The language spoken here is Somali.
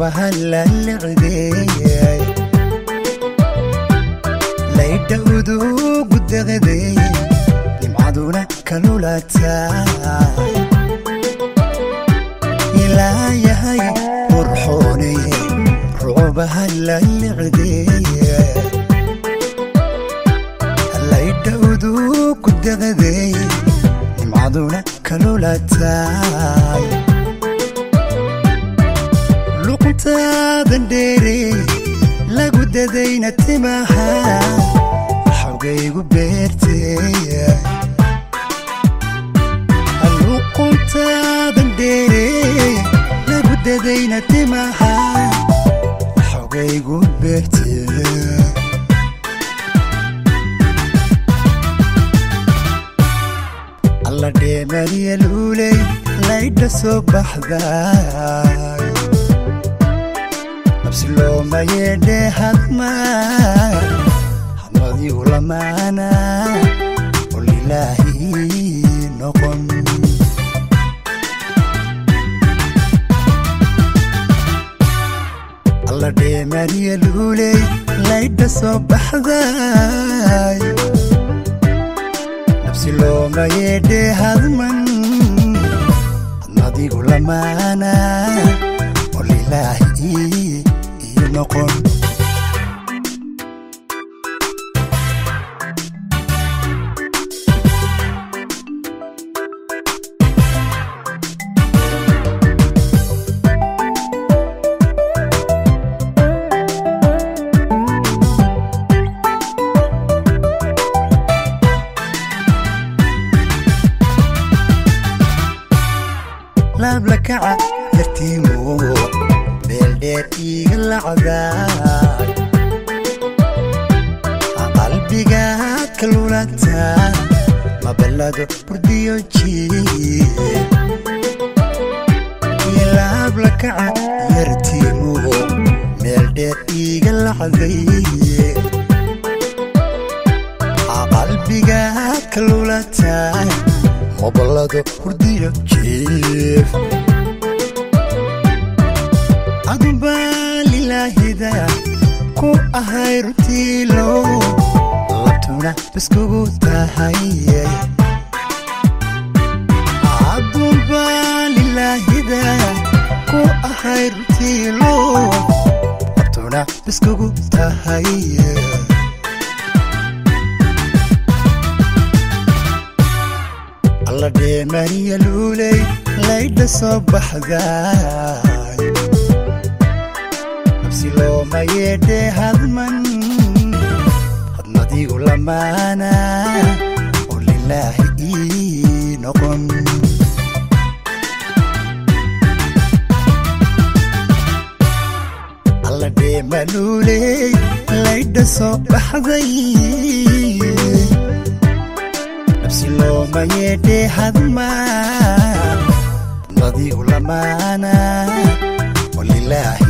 rucubaha lalicdeeyay laydha udugu daqday nimcaduna kalulaataay ilaa yahay qurxooney rucubaha lalicdeeyay laydha udugu daqday nimcaduna kalulaataay luqntaadan dheere lagu dadayna timaha xogaygu beertee luquntaadan dheere lagu dadayna timaha xogaygu beertee alla dheemariya luuley laydha soo baxday nabsi looma yeedhe hadma hadmadigu lamaana olilaahi noqon alla dheemariya luuley laydha soo baxday nabsi looma yeedhe hadman hadmadigu lamaana olilaahi noqon laablakaca dartiimo beeldheer iiga lacdaay qalbiga kalulata maballado burdiyo jiye laablakaca yartiimo meeldheer iiga lacday qalbiga kalulata maballado burdiyo jiif adubaa lilaahida ku ahay rutiilo labtuna biskugu tahay adubaa lilaahida ku ahay rutiilo labtuna biskugu tahay alla dheemariya luuley laydha soo baxday nabsi looma yeedhe hadman hadmadigu lamaana oo lilaahi ii noqon alla dheemaluuley laydha soo baxday nabsi looma yeedhe hadma hadmadigu lamaana oo lilaahi